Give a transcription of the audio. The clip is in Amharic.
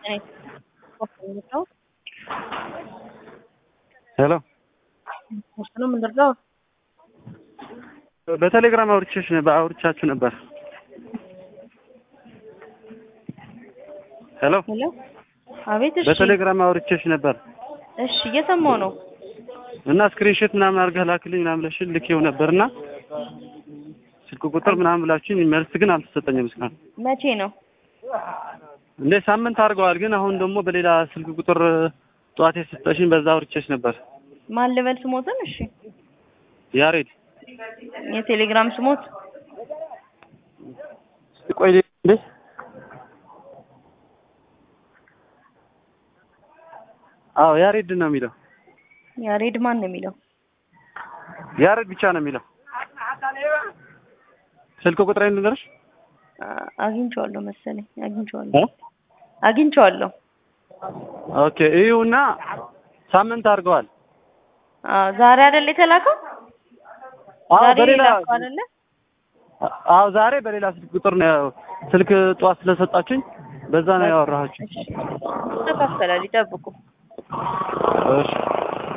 ሄሎ ነው የምንደርሰው። በቴሌግራም አውርቼሽ አውርቻችሁ ነበር። ሄሎ ሄሎ፣ አቤት። እሺ፣ በቴሌግራም አውርቼሽ ነበር እሺ፣ እየሰማሁ ነው። እና ስክሪንሾት ምናምን አድርገህ ላክልኝ ምናምን ብለሽኝ ልኬው ነበርና ስልክ ቁጥር ምናምን ብላችሁኝ መልስ ግን አልተሰጠኝም እስካሁን። መቼ ነው? እንደ ሳምንት አድርገዋል። ግን አሁን ደግሞ በሌላ ስልክ ቁጥር ጠዋት የሰጠሽኝ በዛ አውርቼሽ ነበር። ማን ልበል ስሞትን? እሺ፣ ያሬድ የቴሌግራም ስሞት ቆይ እንዴ አዎ ያሬድ ነው የሚለው። ያሬድ ማን ነው የሚለው? ያሬድ ብቻ ነው የሚለው። ስልክ ቁጥሬን ልንገርሽ? አ- አግኝቼዋለሁ መሰለኝ። አግኝቼዋለሁ እ? አግኝቼዋለሁ። ኦኬ ይኸውና ሳምንት አድርገዋል። አዎ፣ ዛሬ አይደል የተላከው? አዎ ዛሬ በሌላ የላከው አይደለ? አዎ ዛሬ በሌላ ስልክ ቁጥር ነው ስልክ ጠዋት ስለሰጣችኝ በዛ ነው ያወራኋችሁ። እሺ፣ ይስተካከላል። ይጠብቁ። እሺ